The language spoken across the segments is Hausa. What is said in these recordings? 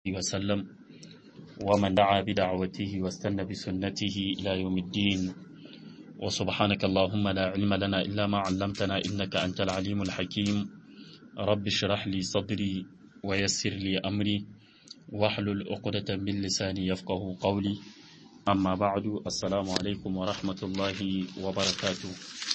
وسلم ومن دعا بدعوته واستنى بسنته إلى يوم الدين وسبحانك اللهم لا علم لنا إلا ما علمتنا إنك أنت العليم الحكيم رب اشرح لي صدري ويسر لي أمري واحلل عقدة من لساني يفقه قولي أما بعد السلام عليكم ورحمة الله وبركاته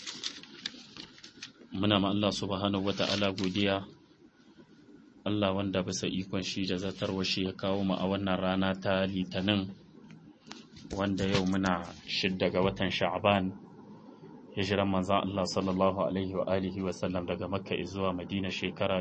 muna ma Allah subhanahu wata'ala godiya Allah wanda bisa ikon shi da zartarwa shi ya kawo mu a wannan rana ta litinin wanda yau muna shidda ga watan sha'ban hijiran manzan Allah sallallahu alaihi wa alihi wa sallam daga makka zuwa madina shekara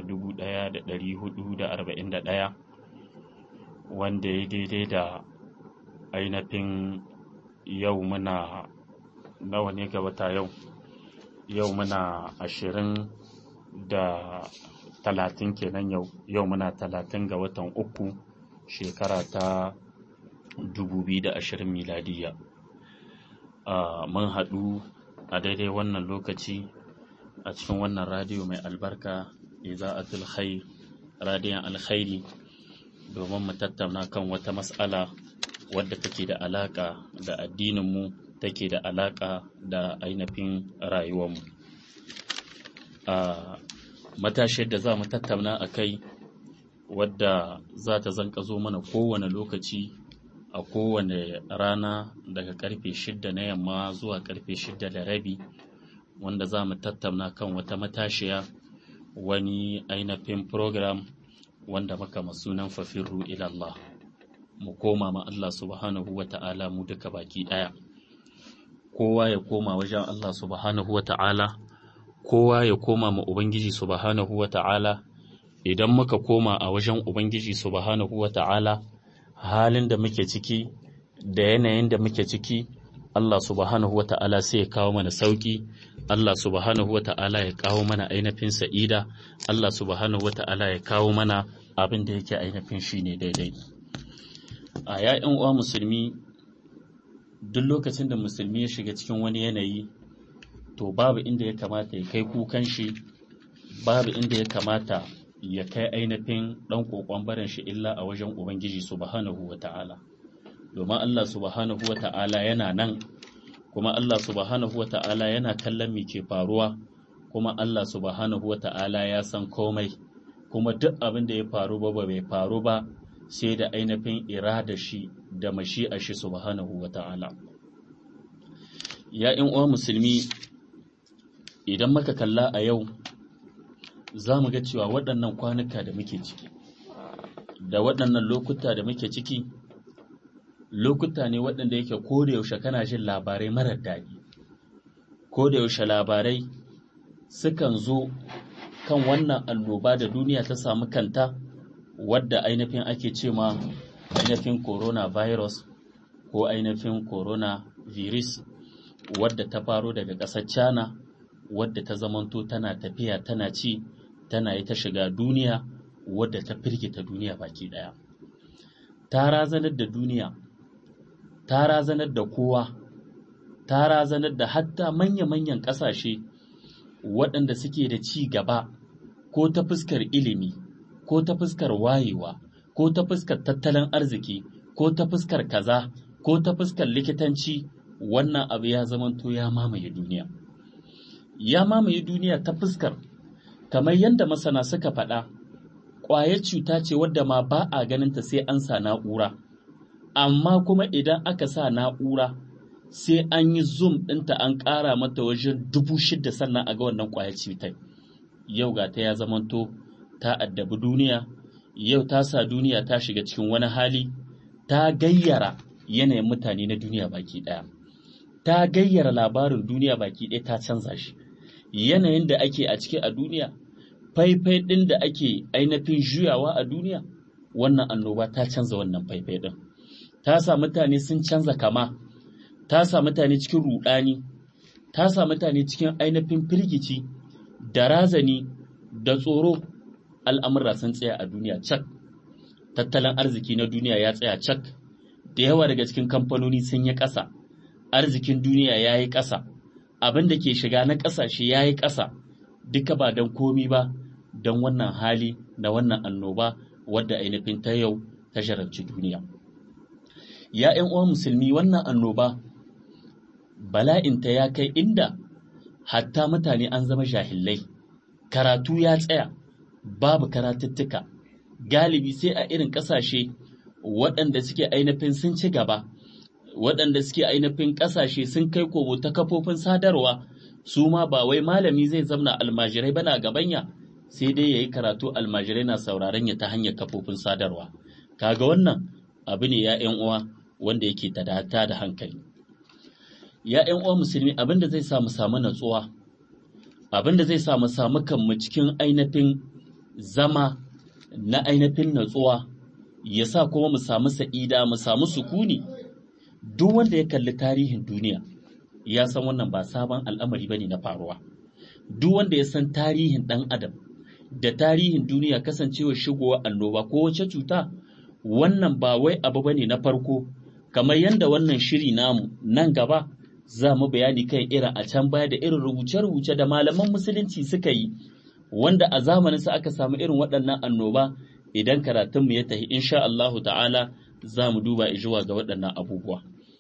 1441 wanda ya daidai da ainihin yau muna nawa ne ga wata yau yau muna ashirin da talatin kenan yau yau muna talatin ga watan uku shekara ta dubu biyu da ashirin miladiya mun haɗu a daidai wannan lokaci a cikin wannan radiyo mai albarka iza'atul khair radiyon alkhairi domin mu tattauna kan wata mas'ala wadda take da alaƙa da addininmu take da alaƙa da ainihin rayuwarmu a matashiyar da za mu tattauna a kai wadda za ta zanka zo mana kowane lokaci a kowane rana daga karfe shidda na yamma zuwa karfe shidda da rabi wanda za mu tattauna kan wata matashiya wani ainihin program wanda maka masunan fafirru ilallah mu koma ma Allah subhanahu wa ta'ala mu duka baki ɗaya kowa ya koma wajen Allah subhanahu wa ta'ala kowa ya koma ma Ubangiji subhanahu wa ta'ala idan muka koma a wajen Ubangiji subhanahu wa ta'ala halin da muke ciki da yanayin da muke ciki Allah subhanahu wa ta'ala sai ya kawo mana sauki Allah subhanahu wa ta'ala ya kawo mana ainihin sa'ida Allah subhanahu wa ta'ala ya kawo mana abin da yake ainihin shi ne daidai a ya'yan uwa musulmi duk lokacin da musulmi ya shiga cikin wani yanayi to babu inda ya kamata ya kai kukan shi babu inda ya kamata ya kai ainihin ɗan ƙoƙon barin shi illa a wajen ubangiji subhanahu wa ta'ala domin Allah subhanahu wa ta'ala yana nan kuma Allah subhanahu wa ta'ala yana kallon me ke faruwa kuma Allah subhanahu wa ta'ala ya san komai kuma duk abin da ya faru ba bai faru ba sai da ainihin irada shi da mashi'a shi subhanahu wa ta'ala. Ya uwa musulmi idan muka kalla a yau za mu ga cewa waɗannan kwanuka da muke ciki, da waɗannan lokuta da muke ciki, lokuta ne waɗanda yake ko da yaushe kana jin labarai marar daɗi. Ko da yaushe labarai sukan zo kan wannan annoba da duniya ta samu kanta. wadda ainihin ake ce ma ainihin coronavirus ko ainihin coronavirus wadda ta faro daga ƙasar China wadda ta zamanto tana tafiya tana ci tana yi ta shiga duniya wadda ta firgita duniya baki ɗaya. Ta razanar da duniya, ta razanar da kowa, ta razanar da hatta manya-manyan ƙasashe waɗanda suke da ci gaba ko ta fuskar ilimi. ko ta fuskar wayewa ko ta fuskar tattalin arziki ko ta fuskar kaza ko ta fuskar likitanci wannan abu ya zamanto ya mamaye duniya ya mamaye duniya ta fuskar kamar yadda masana suka faɗa ƙwayar cuta ce wadda ma ba a ganinta sai an sa na'ura amma kuma idan aka sa na'ura sai an yi zoom ɗinta an ƙara mata wajen dubu shida sannan a ga wannan ƙwayar cutar yau ga ta ya zamanto ta addabi duniya yau ta sa duniya ta shiga cikin wani hali ta gayyara yanayin mutane na duniya baki ɗaya ta gayyara labarin duniya baki ɗaya ta canza shi yanayin da ake a ciki a duniya faifai ɗin da ake ainihin juyawa a duniya wannan annoba ta canza wannan faifai ɗin ta sa mutane sun canza kama ta sa mutane cikin ruɗani ta sa mutane cikin ainihin firgici da razani da tsoro al'amura sun tsaya a duniya cak, tattalin arziki na duniya ya tsaya cak, da yawa daga cikin kamfanoni sun yi ƙasa, arzikin duniya ya yi ƙasa, abin da ke shiga na ƙasashe ya yi ƙasa, duka ba don komi ba, don wannan hali na wannan annoba wadda ainihin ta yau ta jarabci duniya ya ƴan uwan musulmi wannan annoba bala'inta ya kai inda hatta mutane an zama jahillai karatu ya tsaya babu karatuttuka galibi sai a irin ƙasashe waɗanda suke ainihin sun ci gaba waɗanda suke ainihin ƙasashe sun kai komo ta kafofin sadarwa su ma ba wai malami zai zamna almajirai bana gabanya sai dai ya yi karatu almajirai na sauraron ya ta hanyar kafofin sadarwa kaga wannan abu ne ya uwa wanda yake tadata da hankali ya uwa musulmi abin da zai samu samu natsuwa abin da zai samu samu kanmu cikin ainihin zama na ainihin natsuwa ya sa kuma mu samu sa'ida mu samu sukuni duk wanda ya kalli tarihin duniya ya san wannan ba sabon al'amari bane na faruwa duk wanda ya san tarihin ɗan adam da tarihin duniya kasancewa shigowa annoba ko wace cuta wannan ba wai abu bane na farko kamar yadda wannan shiri namu nan gaba za mu bayani kan irin a can baya da irin rubuce-rubuce da malaman musulunci suka yi wanda a zamanin sa aka samu irin waɗannan annoba idan karatunmu ya tafi insha Allahu ta'ala za mu duba zuwa ga waɗannan abubuwa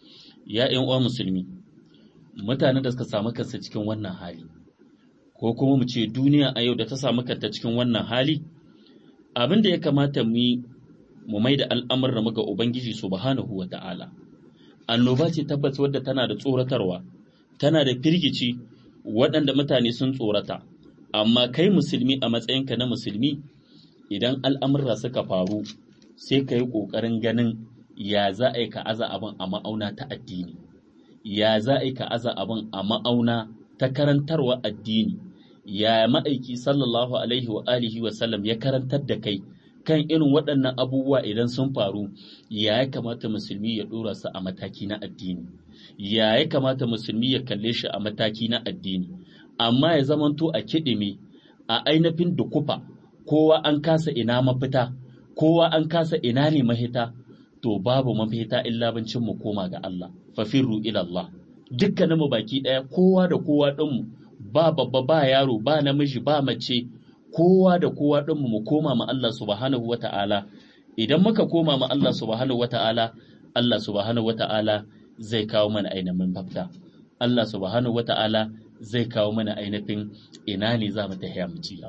ya ƴan uwa musulmi mutanen da suka samu kansa cikin wannan hali ko kuma mu ce duniya a yau da ta samu kanta cikin wannan hali abin da ya kamata mu yi mu mai da al'amuran muga ubangiji subhanahu wa ta'ala annoba ce tabbas wadda tana da tsoratarwa tana da firgici waɗanda mutane sun tsorata amma kai musulmi a matsayinka na musulmi idan al'amurra suka faru sai ka yi ƙoƙarin ganin ya za a yi ka aza abin a ma'auna ta addini ya za a yi ka aza abin a ma'auna ta karantarwa addini ya ma'aiki sallallahu alaihi wa alihi wa sallam ya karantar da kai kan irin waɗannan abubuwa idan sun faru ya ya kamata musulmi ya ɗora su a mataki na addini ya ya kamata musulmi ya kalle shi a mataki na addini amma ya zamanto a kiɗime a ainihin dukufa kowa an kasa ina mafita kowa an kasa ina ne mahita to babu mafita illa bancin mu koma ga Allah fafirru ila Allah dukkanin mu baki ɗaya kowa da kowa ɗin mu ba babba ba yaro ba namiji ba mace kowa da kowa ɗin mu koma ma Allah subhanahu wata'ala idan muka koma ma Allah subhanahu wata'ala Allah subhanahu wata'ala zai kawo mana ainihin mafita Allah subhanahu wata'ala zai kawo mana ainihin ina ne za mu tafiya mu ci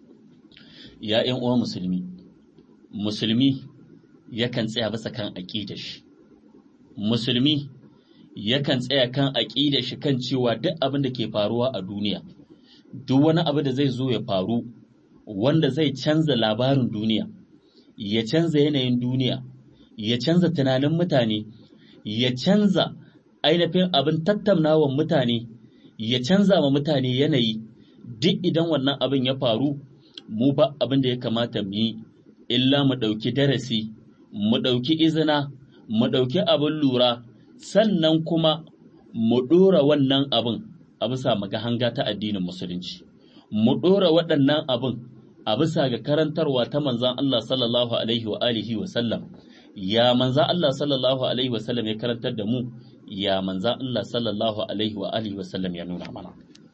ya ƴan uwa musulmi musulmi yakan tsaya bisa kan aqidar shi musulmi yakan tsaya kan aqidar shi kan cewa duk abin da ke faruwa a duniya duk wani abu da zai zo ya faru wanda zai canza labarin duniya ya canza yanayin duniya ya canza tunanin mutane ya canza ainihin abin tattaunawan mutane ya canza ma mutane yanayi duk idan wannan abin ya faru mu ba abin da ya kamata mu yi illa mu ɗauki darasi mu ɗauki izina mu ɗauki abin lura sannan kuma mu ɗora wannan abin a bisa hanga ta addinin musulunci mu ɗora waɗannan abin a bisa ga karantarwa ta manzan Allah sallallahu alaihi wa alihi wa sallam ya manzan Allah sallallahu alaihi wa sallam ya karantar da mu ya manzan Allah sallallahu alaihi wa alihi wa sallam ya nuna mana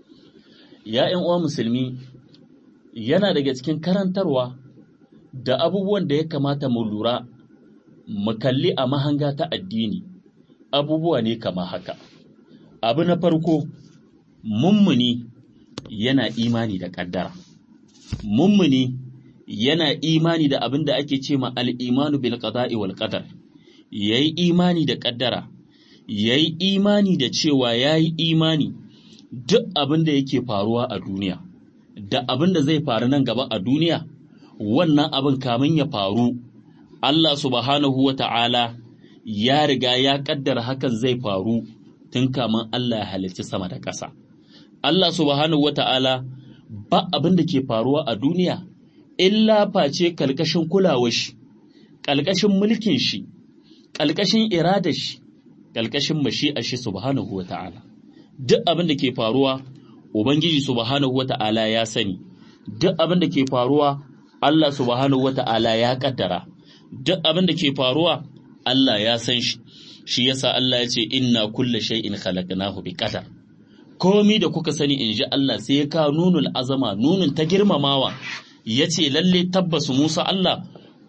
ya ƴan uwa musulmi yana daga cikin karantarwa da abubuwan da ya kamata mu lura mu kalli a mahanga ta addini abubuwa ne kama haka abu na farko mummuni yana imani da ƙaddara mummuni yana imani da abin da ake ce ma al'imanu bil qada'i wal qadar yayi imani da ƙaddara yayi imani da cewa yayi imani duk abin da yake faruwa a duniya da abin da zai faru nan gaba a duniya wannan abin kamin ya faru Allah subhanahu wa ta'ala ya riga ya ƙaddara hakan zai faru tun kamin Allah ya halicci sama da ƙasa. Allah subhanahu wa ta'ala ba abin da ke faruwa a duniya, illa face ƙalƙashin kulawar shi, ƙalƙashin mulkin shi, ƙalƙashin iradar shi, ƙalƙashin mashi'ar shi subhanahu wa ta'ala. Duk abin da ke faruwa, Ubangiji subhanahu wa ta'ala ya sani, duk abin da ke faruwa, Allah subhanahu wa ta'ala ya ƙaddara, duk abin da ke faruwa, Allah ya san shi, shi yasa Allah ya ce, Inna kulle shay'in khalaqnahu bi qadar. komi da kuka sani in ji Allah sai ya kawo nunul azama nunun ta girmamawa ya ce lalle tabbas Musa Allah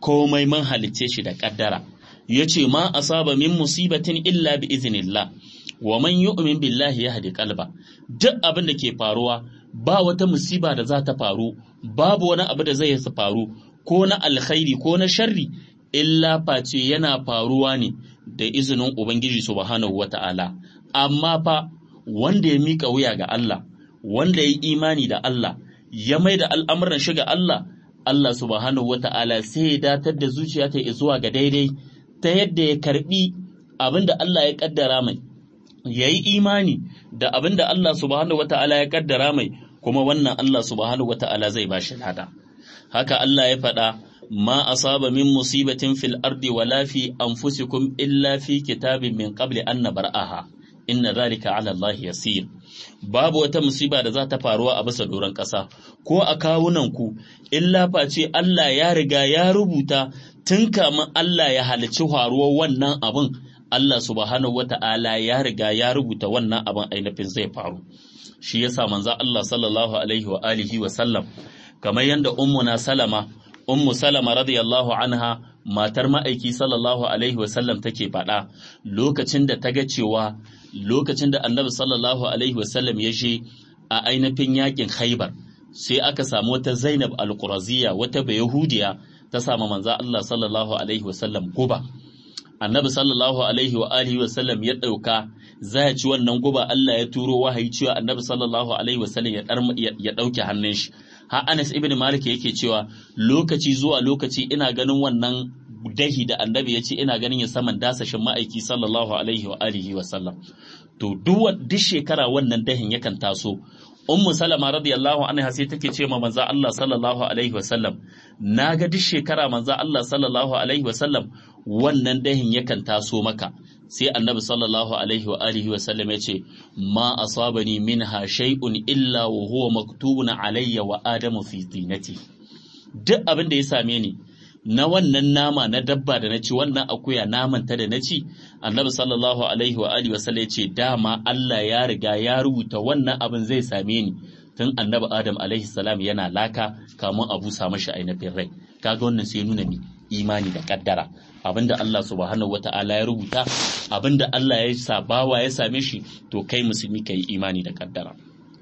komai mun halicce shi da kaddara yace ma asaba min musibatin illa bi iznillah wa man yu'min billahi yahdi qalba duk abin da ke faruwa ba wata musiba da za ta faru babu wani abu da zai faru ko na alkhairi ko na sharri illa face yana faruwa ne da izinin ubangiji subhanahu wata'ala amma fa wanda ya mika wuya ga Allah wanda ya yi imani da Allah ya mai da al'amuran shi ga Allah Allah subhanahu wata'ala sai ya datar da zuciya ta zuwa ga daidai ta yadda ya karbi abin da Allah ya kaddara mai ya yi imani da abin da Allah subhanahu wata'ala ya kaddara mai kuma wannan Allah subhanahu wata'ala zai ba shi lada haka Allah ya faɗa ma asaba min musibatin fil ardi wala fi anfusikum illa fi kitabin min qabli an nabra'aha inna zalika ala Allah yasir babu wata musiba da za ta faruwa a bisa doron ƙasa ko a kawunan ku illa face Allah ya riga ya rubuta tun kamin Allah ya halicci faruwar wannan abin Allah subhanahu wata'ala ya riga ya rubuta wannan abin ainihin zai faru shi yasa manzo Allah sallallahu alaihi wa alihi wa sallam kamar yanda ummuna salama ummu salama radiyallahu anha matar ma'aiki sallallahu alaihi wa sallam take faɗa lokacin da ta ga cewa lokacin da annabi sallallahu alaihi wa sallam ya je a ainihin yakin khaibar sai aka samu wata zainab al-quraziya wata bayahudiya ta samu manzo Allah sallallahu alaihi wa sallam guba annabi sallallahu alaihi wa alihi wa sallam ya ɗauka za ya ci wannan guba Allah ya turo wahayi cewa annabi sallallahu alaihi wa sallam ya ɗauke hannun shi har Anas ibn Malik yake cewa lokaci zuwa lokaci ina ganin wannan dahi da annabi ya ce ina ganin ya saman dasashin ma'aiki sallallahu alaihi wa alihi wa sallam to duk duk shekara wannan dahin yakan taso ummu salama radiyallahu anha sai take ce ma manzo Allah sallallahu alaihi wa sallam naga duk shekara manzo Allah sallallahu alaihi wa sallam wannan dahin yakan taso maka sai annabi sallallahu alaihi wa alihi wa sallam ya ce ma asabani minha shay'un illa wa huwa maktubun alayya wa adamu fi tinati duk abin da ya same ni na wannan nama na dabba da na ci wannan akuya naman ta da na ci annabi sallallahu alaihi wa alihi wa sallam ya ce dama Allah ya riga ya rubuta wannan abin zai same ni tun annabi adam alaihi salam yana laka kamun abu sa mashi ainihin rai kaga wannan sai nuna mi imani da kaddara abinda Allah subhanahu wata'ala ya rubuta abinda Allah ya sa bawa ya same shi to kai musulmi kai imani da kaddara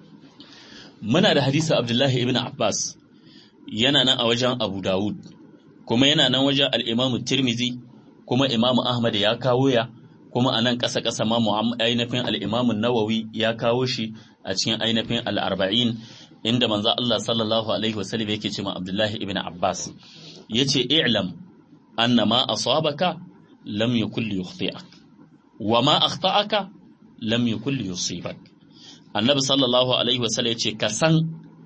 muna da hadisi Abdullahi ibn Abbas yana nan a wajen Abu Dawud kuma yana nan wajen al-Imam Tirmidhi kuma Imam Ahmad ya kawo ya kuma a nan ƙasa ƙasa ma ainihin al-Imam Nawawi ya kawo shi a cikin ainihin al-Arba'in inda manzo Allah sallallahu alaihi wasallam yake cewa Abdullahi ibn Abbas yace i'lam anna ma asabaka lam yakul yukhti'ak wa ma akhta'aka lam yakul yusibak annabi sallallahu alaihi wasallam yace ka san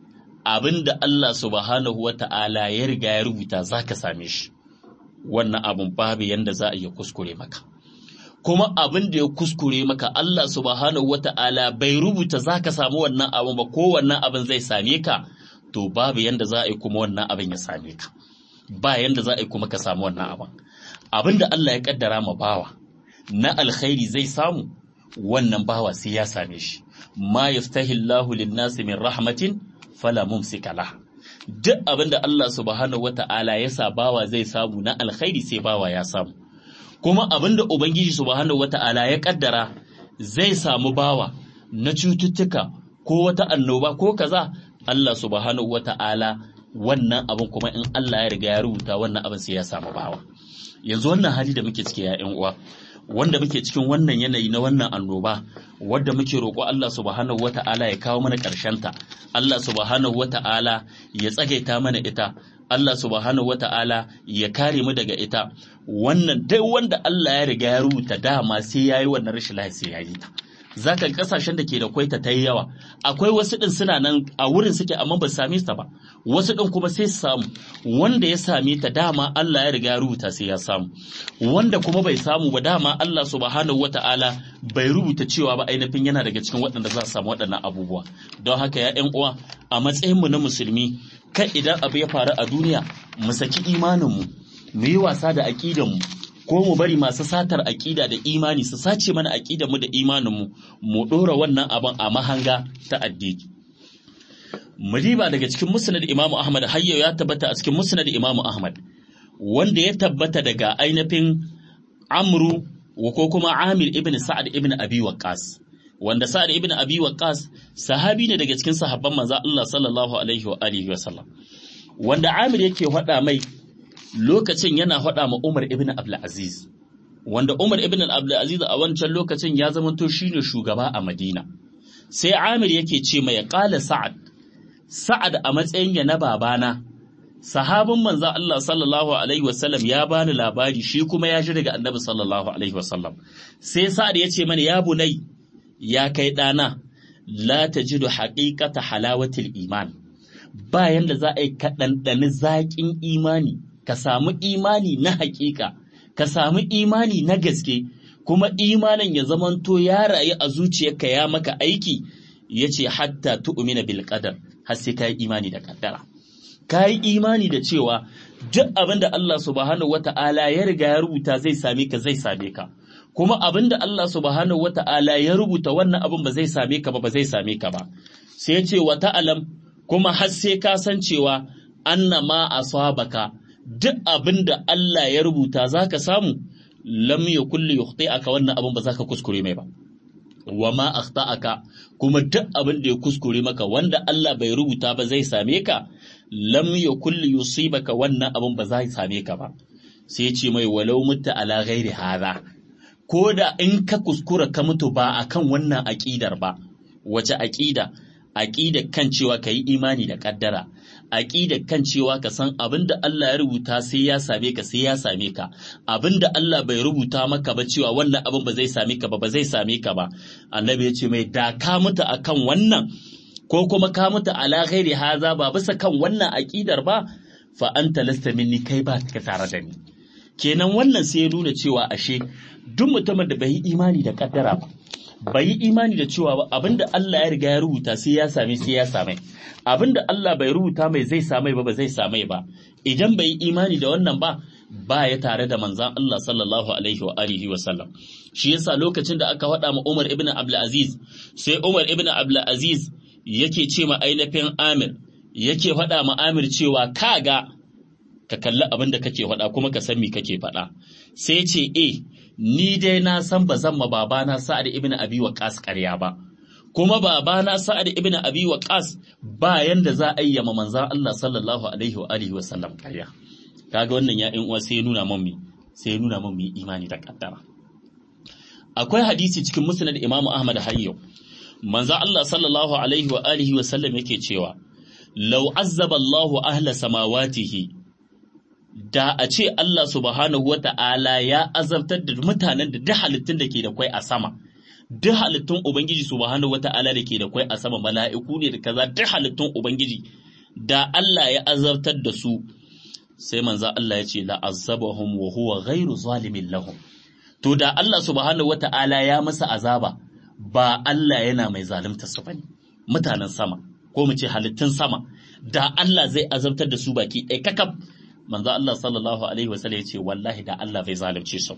abinda Allah subhanahu wata'ala ya riga ya rubuta zaka same shi wannan abun babu yanda za a iya kuskure maka kuma abin da ya kuskure maka Allah subhanahu wata'ala bai rubuta zaka samu wannan abun ba ko wannan abin zai same ka to babu yanda za a yi kuma wannan abin ya same ka ba yanda za a yi kuma ka samu wannan abin abin da Allah ya kaddara ma bawa na alkhairi zai samu wannan bawa sai ya same shi ma yaftahillahu lin-nasi min rahmatin fala mumsika lah duk abin da Allah subhanahu wata'ala ya sa bawa zai samu na alkhairi sai bawa ya samu kuma abin da ubangiji subhanahu wata'ala ya kaddara zai samu bawa na cututtuka ko wata annoba ko kaza Allah subhanahu wata'ala wannan abin kuma in Allah ya riga ya rubuta wannan abin sai ya samu bawa yanzu wannan hali da muke ciki ya uwa wanda muke cikin wannan yanayi na wannan annoba wadda muke roƙo Allah subhanahu wata'ala ya kawo mana ta Allah subhanahu wata'ala ya tsagaita mana ita Allah subhanahu wata'ala ya kare mu daga ita wannan dai wanda Allah ya riga ya rubuta dama sai yayi wannan rashin lafiya sai yayi ta zaka kasashen da ke da kwaita ta yi yawa akwai wasu din suna nan a wurin suke amma ba su same ta ba wasu din kuma sai su samu wanda ya same ta dama Allah ya riga ya rubuta sai ya samu wanda kuma bai samu ba dama Allah subhanahu wata'ala bai rubuta cewa ba ainihin yana daga cikin waɗanda za su samu waɗannan abubuwa don haka ya ƴan uwa a matsayin mu na musulmi kai idan abu ya faru a duniya mu saki imanin mu mu yi wasa da aqidan mu ko mu bari masu satar aƙida da imani su sace mana aƙidar mu da imaninmu mu ɗora wannan abin a mahanga ta addini mu riba daga cikin musnad Imam Ahmad hayyo ya tabbata a cikin musnad Imam Ahmad wanda ya tabbata daga ainihin amru ko kuma amir ibn sa'ad ibn abi waqqas wanda sa'ad ibn abi waqqas sahabi ne daga cikin sahabban manzo Allah sallallahu alaihi wa alihi wa sallam wanda amir yake faɗa mai lokacin yana faɗa ma Umar ibn Abdul Aziz wanda Umar ibn Abdul Aziz a wancan lokacin ya zamanto shine shugaba a Madina sai Amir yake ce mai qala Sa'ad Sa'ad a matsayin ya na babana sahabin manzo Allah sallallahu alaihi wasallam ya bani labari shi kuma ya ji daga Annabi sallallahu alaihi wasallam sai Sa'ad ya ce mani ya bunai ya kai dana la tajidu haqiqata halawatil iman bayan da za a yi kaɗanɗani zaƙin imani ka samu imani na haƙiƙa ka samu imani na gaske kuma imanin ya zamanto ya rayu a zuciyarka ya maka aiki ya ce hatta tu'mina bil qadar har sai ka yi imani da kaddara ka yi imani da cewa duk abin da Allah subhanahu wata'ala ya riga ya rubuta zai same ka zai same ka kuma abin da Allah subhanahu wata'ala ya rubuta wannan abin ba zai same ka ba ba zai same ka ba sai ya ce wa ta'alam kuma har sai ka san cewa annama asabaka duk abin da Allah ya rubuta za ka samu lam ya kulle yukhti aka wannan abin ba za ka kuskure mai ba wa ma akhta'aka kuma duk abin da ya kuskure maka wanda Allah bai rubuta ba zai same ka lam ya kulle yusibaka wannan abin ba zai same ka ba sai ce mai walau mutta ala ghairi hadha ko da in ka kuskura ka mutu ba akan wannan aqidar ba wace aqida aqida kan cewa kai imani da kaddara aƙidar kan cewa ka san abin da Allah ya rubuta sai ya same ka sai ya same ka abin da Allah bai rubuta maka ba cewa wannan abin ba zai same ka ba ba zai same ka ba annabi ya ce mai da ka mutu akan wannan ko kuma ka mutu ala ghairi haza ba bisa kan wannan aƙidar ba fa anta lasta minni kai ba ka tare da ni kenan wannan sai ya nuna cewa ashe duk mutumin da bai yi imani da kaddara ba bai yi imani da cewa abinda Allah ya riga ya rubuta sai ya same sai ya same abinda Allah bai rubuta mai zai same ba ba zai same ba idan bai yi imani da wannan ba ba ya tare da manzan Allah sallallahu alaihi wa alihi wa sallam shi yasa lokacin da aka faɗa ma Umar ibn Abdul Aziz sai Umar ibn Abdul Aziz yake ce ma ainihin Amir yake faɗa ma Amir cewa kaga ka kalli abin da kake faɗa kuma ka san me kake faɗa sai ce eh ni dai na san ba zan ma babana Sa'ad ibn Abi Waqqas ƙarya ba kuma babana Sa'ad ibn Abi Waqqas ba yanda za a yi ma manzon Allah sallallahu alaihi wa alihi wa sallam ƙarya kaga wannan ya uwa sai ya nuna mun mi sai ya nuna mun mi imani da kaddara akwai hadisi cikin musnad Imam Ahmad hayyo manzon Allah sallallahu alaihi wa alihi wa sallam yake cewa law azzaba Allahu ahla samawatihi da a ce Allah subhanahu wa ta'ala ya azabtar da mutanen da duk halittun da ke da kwai a sama, duk halittun Ubangiji subhanahu wa ta'ala da ke da kwai a sama mala'iku ne da kaza duk halittun Ubangiji, da Allah ya azabtar da su, sai manza Allah ya ce la'azzabahum wa huwa ghairu zalimin lahum. To da Allah subhanahu wa ta'ala ya masa azaba, ba Allah yana mai zalunta su bane, mutanen sama, ko mu ce halittun sama, da Allah zai azabtar da su baki ɗaya kakaf. manzo Allah sallallahu alaihi wasallam yace wallahi da Allah bai zalunce su ba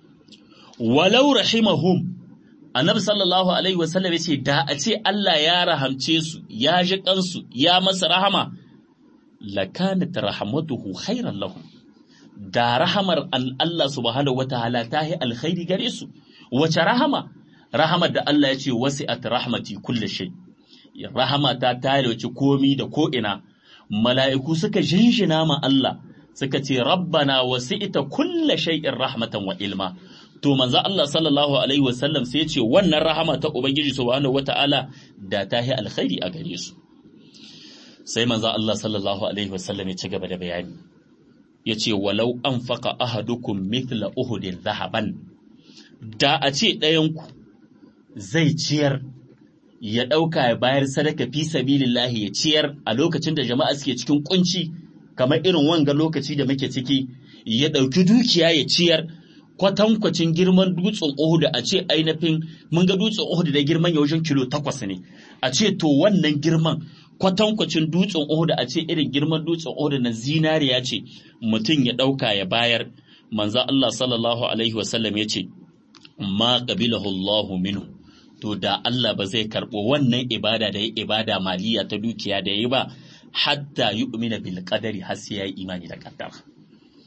walau rahimahum annabi sallallahu alaihi wasallam yace da a ce Allah ya rahamce su ya ji kansu ya masa rahama lakanat rahmatuhu khairan lahum da rahamar Allah subhanahu wataala ta yi alkhairi gare su wace rahama rahamar da Allah ya ce wasi'at rahmati kulli shay rahama ta ta wace komi da ko ina mala'iku suka jinjina ma Allah suka ce rabbana wasi'ita kulla shay'in rahmatan wa ilma to manzo Allah sallallahu alaihi wasallam sai ya ce wannan rahama ta ubangiji subhanahu wata'ala da ta yi alkhairi a gare su sai manzo Allah sallallahu alaihi wasallam ya ci gaba da bayani ya ce walau anfaqa ahadukum mithla uhudin zahaban da a ce ɗayanku zai ciyar ya ɗauka ya bayar sadaka fi sabilillahi ya ciyar a lokacin da jama'a suke cikin kunci kamar irin wanga lokaci da muke ciki ya ɗauki dukiya ya ciyar kwatankwacin girman dutsen Uhud a ce ainihin mun ga dutsen Uhud da girman yaushen kilo takwas ne a ce to wannan girman kwatankwacin dutsen Uhud a ce irin girman dutsen Uhud na zinariya ce mutum ya ɗauka ya bayar manzo Allah sallallahu alaihi wasallam ya ce ma qabilahu Allahu minhu to da Allah ba zai karɓo wannan ibada da ya ibada maliya ta dukiya da ya yi ba hatta yu'mina bil qadari har sai ya yi imani da kaddara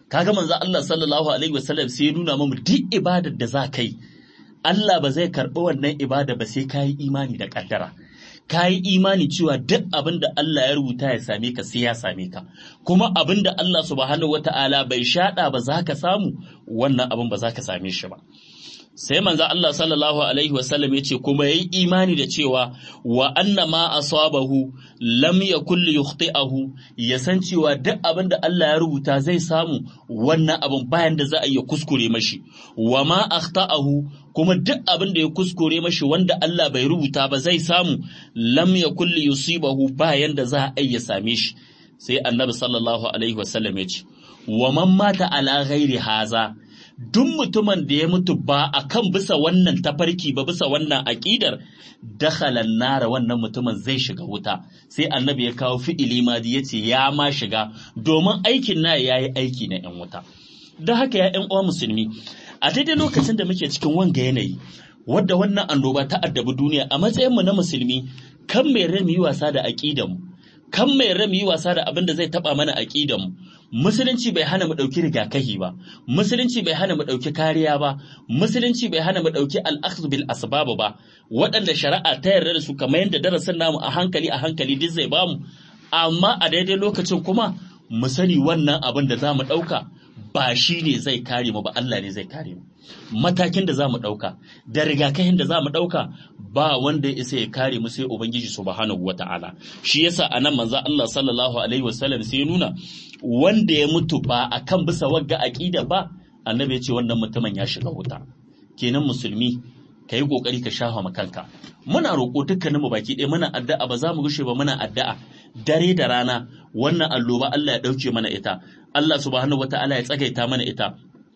kaga manzo Allah sallallahu alaihi wasallam sai ya nuna mamu duk ibadar da za kai Allah ba zai karɓi wannan ibada ba sai kayi imani da kaddara kayi imani cewa duk abin da Allah ya rubuta ya same ka sai ya same ka kuma abin da Allah subhanahu wata'ala bai shaɗa ba za ka samu wannan abin ba za ka same shi ba sai manzo Allah sallallahu alaihi wasallam ya ce kuma yayi imani da cewa wa anna ma asabahu lam yakul yukhti'ahu ya san cewa duk abin da Allah ya rubuta zai samu wannan abin bayan da za a iya kuskure mashi wa ma akhta'ahu kuma duk abin da ya kuskure mashi wanda Allah bai rubuta ba zai samu lam yakul yusibahu bayan da za a iya same shi sai annabi sallallahu alaihi wasallam ya ce wa man mata ala ghairi haza duk mutumin da ya mutu ba a kan bisa wannan tafarki ba bisa wannan aƙidar dakhalan nara wannan mutumin zai shiga wuta sai annabi ya kawo fi'ili madi ya ce ya ma shiga domin aikin na ya yi aiki na 'yan wuta don haka ya 'yan uwa musulmi a daidai lokacin da muke cikin wanga yanayi wadda wannan annoba ta addabi duniya a matsayinmu na musulmi kan mai rami yi wasa da aƙidanmu kan mai rami yi wasa da abin da zai taɓa mana aƙidanmu musulunci bai hana mu ɗauki rigakafi ba musulunci bai hana mu ɗauki kariya ba musulunci bai hana mu ɗauki al'akhdhu bil asbab ba waɗanda shari'a ta yarda da su kamar yadda darasin namu a hankali a hankali duk zai bamu amma a daidai lokacin kuma mu sani wannan abin da za mu ɗauka ba shi ne zai kare mu ba Allah ne zai kare mu matakin da za mu ɗauka da rigakafin da za mu ɗauka ba wanda ya isa ya kare mu sai ubangiji subhanahu wata'ala shi yasa anan manzo Allah sallallahu alaihi wasallam sai ya nuna wanda ya mutu ba akan bisa wagga aqida ba annabi ya ce wannan mutumin ya shiga wuta kenan musulmi ka yi kokari ka shafa ma kanka muna roƙo dukkanin mu baki ɗaya muna addu'a ba za mu gushe ba muna addu'a dare da rana wannan alloba Allah ya ɗauke mana ita Allah subhanahu wata'ala ya tsagaita mana ita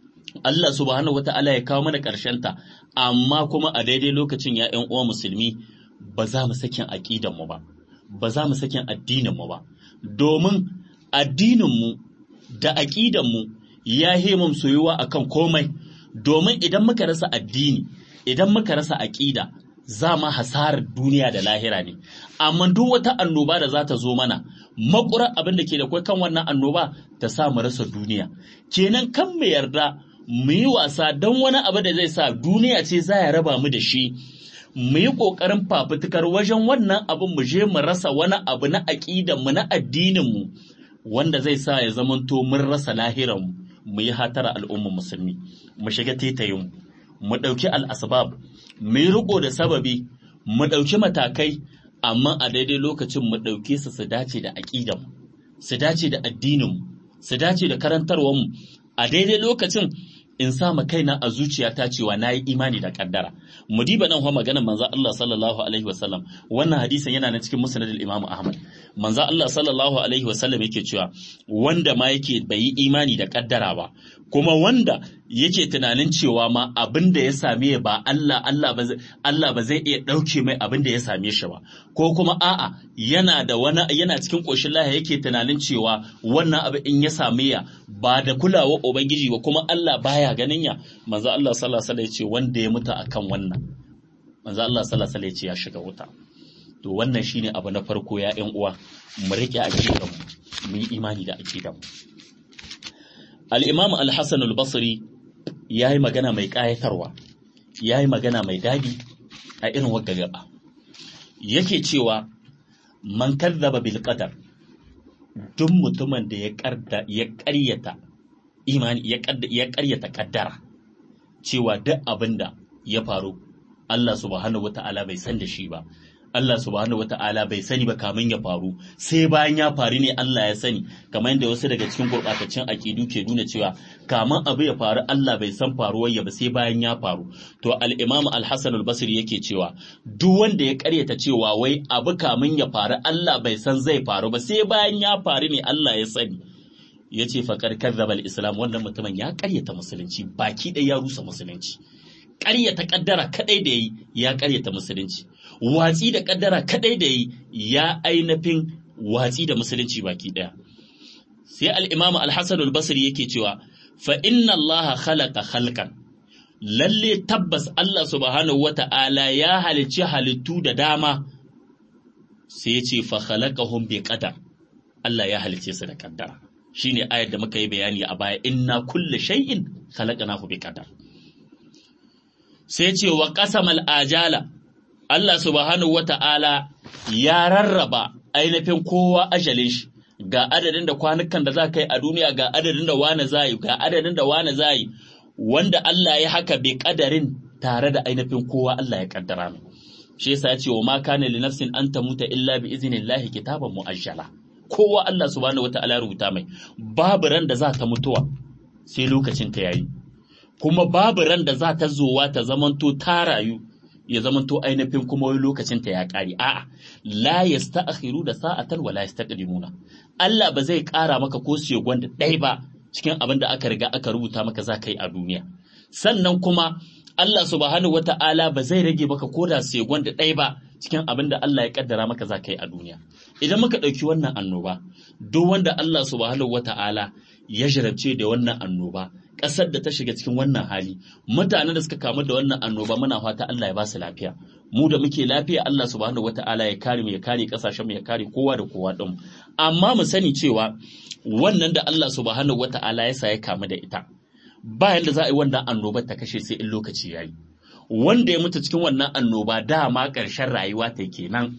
Allah subhanahu wata'ala ya kawo mana ta amma kuma a daidai lokacin ya ƴan uwa musulmi ba za mu sakin aqidan mu ba ba za mu sakin addinin mu ba domin addinin mu da aqidan mu ya hemum soyuwa akan komai domin idan muka rasa addini idan muka rasa aqida za ma hasarar duniya da lahira ne amma duk wata annoba da za ta zo mana makura abin da ke da kai kan wannan annoba ta sa mu rasa duniya kenan kan mu yarda mu yi wasa don wani abu da zai sa duniya ce za ya raba mu da shi mu yi ƙoƙarin fafutukar wajen wannan abin mu je mu rasa wani abu na aƙidan mu na addinin mu wanda zai sa ya zamanto mun rasa lahiran mu mu yi hatara al'ummar musulmi mu shiga tetayin mu ɗauki al'asbab mu yi riko da sababi mu ɗauki matakai amma a daidai lokacin mu ɗauke su su dace da aƙidan su dace da addinin su dace da karantarwar mu a daidai lokacin in sa ma kaina a zuciyata cewa na yi imani da kaddara mu diba nan kuma maganar manzo Allah sallallahu alaihi wasallam wannan hadisin yana nan cikin musnad al-Imam Ahmad manzo Allah sallallahu alaihi wasallam yake cewa wanda ma yake bai yi imani da kaddara ba kuma wanda yake tunanin cewa ma abin da ya same ba Allah Allah ba Allah ba zai iya dauke mai abin da ya same shi ba ko kuma a'a yana da wani yana cikin koshin lahiya yake tunanin cewa wannan abu in ya same ya ba da kulawa ubangiji ba kuma Allah baya ganin ya manzo Allah sallallahu alaihi wasallam ya ce wanda ya mutu akan wannan manzo Allah sallallahu alaihi wasallam ya ce ya shiga wuta to wannan shine abu na farko ya ƴan uwa mu rike aqidar mu mu yi imani da aqidar mu al-imam al-hasan al-basri yayi magana mai kayatarwa yayi magana mai dadi a irin wagga gaba yake cewa man kadzaba bil qadar duk mutumin da ya karda ya ƙaryata imani ya ƙaryata kaddara cewa duk abinda ya faru Allah subhanahu wata'ala bai san da shi ba Allah subhanahu wata'ala bai sani ba kamin ya faru sai bayan ya faru ne Allah ya sani kamar yadda wasu daga cikin gurɓataccen aƙidu ke nuna cewa kamin abu ya faru Allah bai san faruwar ya ba sai bayan ya faru to al-Imam al-Hasan al-Basri yake cewa duk wanda ya karyata cewa wai abu kamin ya faru Allah bai san zai faru ba sai bayan ya faru ne Allah ya sani ya ce faƙar kazzaba al-islam wannan mutumin ya karyata musulunci baki ɗaya ya rusa musulunci ƙaryata ƙaddara kaɗai da yi ya ƙaryata musulunci watsi da ƙaddara kaɗai da yi ya ainihin watsi da musulunci baki ɗaya sai al-imam al-hasan al-basri yake cewa fa inna Allah khalaqa khalqan lalle tabbas Allah subhanahu wata'ala ya halicci halittu da dama sai ya ce fa khalaqahum bi qadar Allah ya halicce su da ƙaddara shine ayar da muka yi bayani a baya inna kulle shay'in khalaqnahu bi qadar sai ce wa qasamal ajala Allah subhanahu wata'ala ya rarraba ainihin kowa ajalin shi ga adadin da kwanukan da za ka yi a duniya ga adadin da wane za yi ga adadin da wane za yi wanda Allah ya haka bi kadarin tare da ainihin kowa Allah ya kaddara mai shi yasa ya ce wa ma kana li nafsin an tamuta illa bi iznillahi kitaban muajjala kowa Allah subhanahu wata'ala ya rubuta mai babu ran da za ta mutuwa sai lokacin ta yayi kuma babu ran da za ta zowa ta zamanto ta rayu ya zamanto ainihin kuma wani lokacin ta ya kare a'a la yasta'khiru da sa'atan wala yastaqdimuna Allah ba zai kara maka ko segon da ɗaya ba cikin abin da aka riga aka rubuta maka za ka yi a duniya sannan kuma Allah subhanahu wata'ala ba zai rage maka ko da segon da ɗaya ba cikin abin da Allah ya kaddara maka za ka yi a duniya idan muka ɗauki wannan annoba duk wanda Allah subhanahu wata'ala ya jarabce da wannan annoba ƙasar da ta shiga cikin wannan hali mutanen da suka kamu da wannan annoba muna fata Allah ya ba su lafiya mu da muke lafiya Allah subhanahu wata'ala ya kare mu ya kare kasashen mu ya kare kowa da kowa din amma mu sani cewa wannan da Allah subhanahu wata'ala ya sa ya kamu da ita ba yanda za a yi wannan annobar ta kashe sai in lokaci yayi wanda ya mutu cikin wannan annoba dama ƙarshen rayuwa ta kenan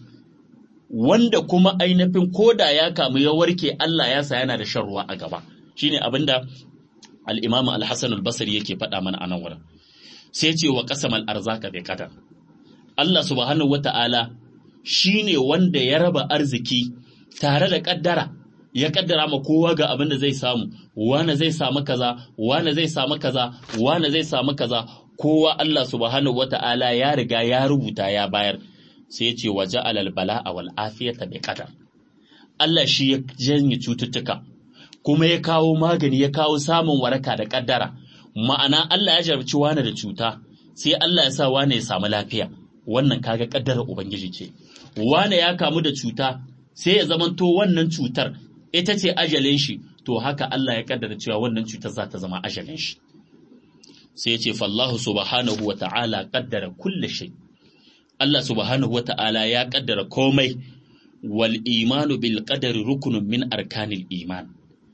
wanda kuma ainihin koda ya kamu ya warke Allah ya sa yana da shan ruwa a gaba shine abinda al-Imam al-Hasan al-Basri yake faɗa mana a nan wurin sai ce wa qasamal arzaka bi qadar Allah subhanahu wata'ala shine wanda ya raba arziki tare da kaddara ya kaddara ma kowa ga abin da zai samu wane zai samu kaza wane zai samu kaza wane zai samu kaza kowa Allah subhanahu wata'ala ya riga ya rubuta ya bayar sai ya ce wa ja'alal bala'a wal afiyata bi qadar Allah shi ya janye cututtuka kuma ya kawo magani ya kawo samun waraka da kaddara ma'ana Allah ya jarabci wane da cuta sai Allah ya sa wane ya samu lafiya wannan kaga kaddara ubangiji ce wane ya kamu da cuta sai ya zamanto wannan cutar ita ce ajalin shi to haka Allah ya kaddara cewa wannan cutar za ta zama ajalin shi sai ya ce fallahu subhanahu wa ta'ala kaddara kulle shay Allah subhanahu wa ta'ala ya kaddara komai wal imanu bil qadari rukunun min arkanil iman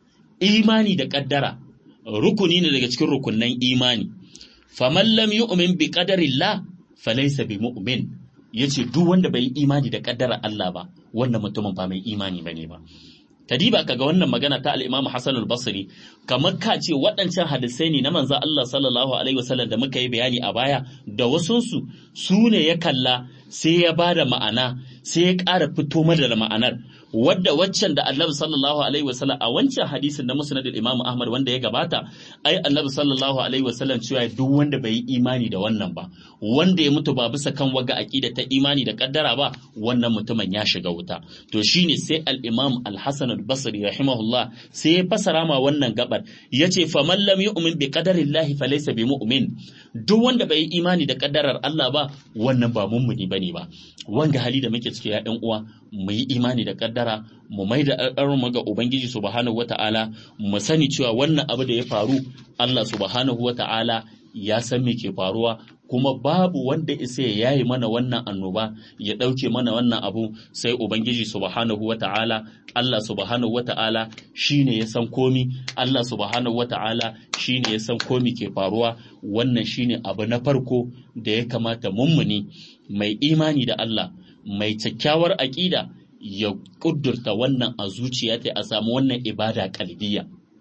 imani da kaddara rukuni ne daga cikin rukunnan imani faman lam yu'min bi qadarillah falaysa bi mu'min yace duk wanda bai yi imani da kaddara Allah ba wannan mutumin ba mai imani bane ba kadiba kaga wannan magana ta al-Imam Hassan al-Basri kamar ka ce waɗancan hadisai ne na manzo Allah sallallahu alaihi wasallam da muka yi bayani a baya da wasunsu su ne ya kalla sai ya bada ma'ana sai ya ƙara fito mana da ma'anar wadda waccan da annabi sallallahu alaihi wasallam a wancan hadisin na musnad al-imam ahmad wanda ya gabata ai annabi sallallahu alaihi wasallam cewa duk wanda bai yi imani da wannan ba wanda ya mutu ba bisa kan waga aqida ta imani da kaddara ba wannan mutumin ya shiga wuta to shine sai al-imam al-hasan al-basri rahimahullah sai ya fasara ma wannan gabar yace faman lam yu'min bi qadarillahi falaysa bi mu'min duk wanda bai yi imani da kaddarar Allah ba wannan ba mummuni bane ba wanga hali da muke ciki ya ɗan uwa mu yi imani da kaddara mu mai da mu ga ubangiji subhanahu wata'ala mu sani cewa wannan abu da ya faru Allah subhanahu wata'ala ya san me ke faruwa kuma babu wanda isa ya yayi mana wannan annoba ya ɗauke mana wannan abu sai ubangiji subhanahu wata'ala Allah subhanahu wata'ala shine ya san komi Allah subhanahu wata'ala shine ya san komi ke faruwa wannan shine abu na farko da ya kamata mummuni mai imani da Allah mai kyakkyawar aƙida ya ƙudurta wannan a zuciya ta a samu wannan ibada kalbiya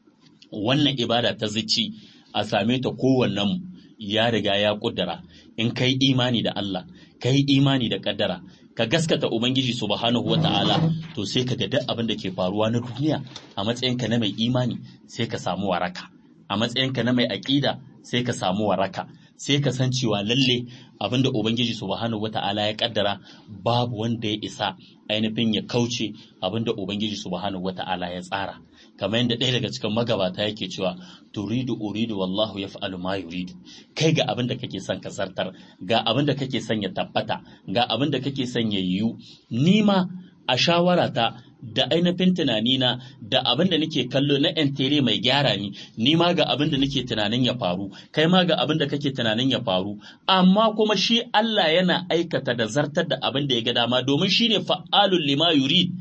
wannan ibada ta zici a same ta kowannen ya riga ya ƙudura in kai imani da Allah kai imani da ƙaddara ka gaskata ubangiji subhanahu wata'ala to sai ka ga duk abin da ke faruwa na duniya a matsayinka na mai imani sai ka samu waraka a matsayinka na mai aƙida sai ka samu waraka sai ka san cewa lalle abinda ubangiji subhanahu wata'ala ya kaddara babu wanda ya isa ainihin ya kauce abinda ubangiji subhanahu wata'ala ya tsara kamar yadda ɗaya daga cikin magabata yake cewa turidu uridu wallahu yaf'alu ma yuridu kai ga abin da kake son ka zartar ga abin da kake son ya tabbata ga abin da kake son ya yiwu ni ma a shawarata da ainihin tunanina da abin da nake kallo na yan tere mai gyara ni ni ma ga abin da nake tunanin ya faru kai ma ga abin da kake tunanin ya faru amma kuma shi Allah yana aikata da zartar da abin da ya ga dama domin shine fa'alul lima yurid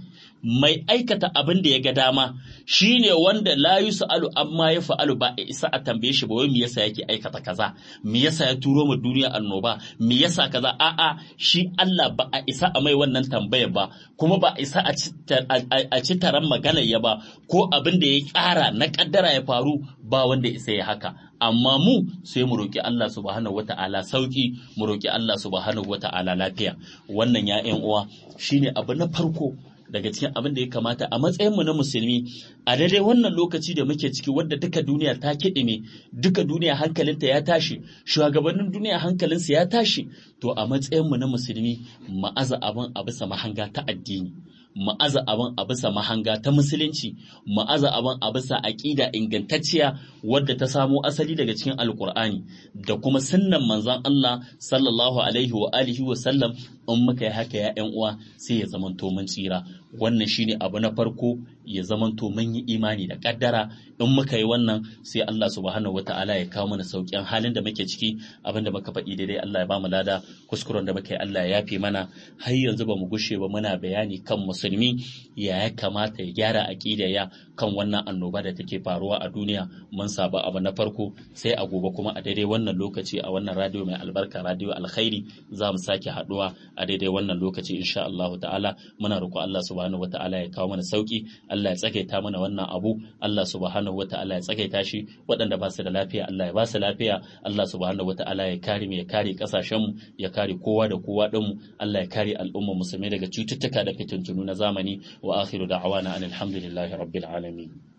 mai aikata abin da ya ga dama shine wanda la yusalu amma ya fa'alu ba isa a tambaye shi ba wai me yasa yake aikata kaza me yasa ya turo mu duniya annoba me yasa kaza a'a shi Allah ba a isa a mai wannan tambayar ba kuma ba a isa a ci taron maganar ya ba ko abin da ya ƙara na kaddara ya faru ba wanda isa ya haka amma mu sai mu roki Allah subhanahu wata'ala sauki mu roki Allah subhanahu wata'ala lafiya wannan ya ƴan uwa shine abu na farko daga cikin abin da ya kamata a matsayinmu na musulmi a daidai wannan lokaci da muke ciki wadda duka duniya ta kiɗime duka duniya hankalinta ya tashi shugabannin duniya hankalinsu ya tashi to a matsayinmu na musulmi ma'aza abin a bisa mahanga ta addini ma'aza abin a bisa mahanga ta musulunci ma'aza abin a bisa aƙida ingantacciya wadda ta samo asali daga cikin alkur'ani da kuma sunnan manzon Allah sallallahu alaihi wa alihi wa sallam in muka yi haka ya ƴan uwa sai ya zamanto mun tsira wannan shine abu na farko ya zamanto mun yi imani da kaddara in muka yi wannan sai Allah subhanahu wataala ya kawo mana sauƙin halin da muke ciki abin da muka faɗi daidai Allah ya bamu lada kuskuren da muka yi Allah ya yafe mana har yanzu ba mu gushe ba muna bayani kan musulmi ya ya kamata ya gyara aƙida ya kan wannan annoba da take faruwa a duniya mun saba abu na farko sai a gobe kuma a daidai wannan lokaci a wannan radio mai albarka radio alkhairi za mu sake haɗuwa a daidai wannan lokaci insha Allah ta'ala muna roƙo Allah subhanahu wata'ala ya kawo mana sauki Allah ya tsagaita mana wannan abu Allah subhanahu wata'ala ya tsagaita shi waɗanda ba su da lafiya Allah ya ba su lafiya Allah subhanahu wata'ala ya kare mu ya kare kasashen mu ya kare kowa da kowa din mu Allah ya kare al'umma musulmai daga cututtuka da fitintunu na zamani wa akhiru da'awana anil hamdulillahi rabbil alamin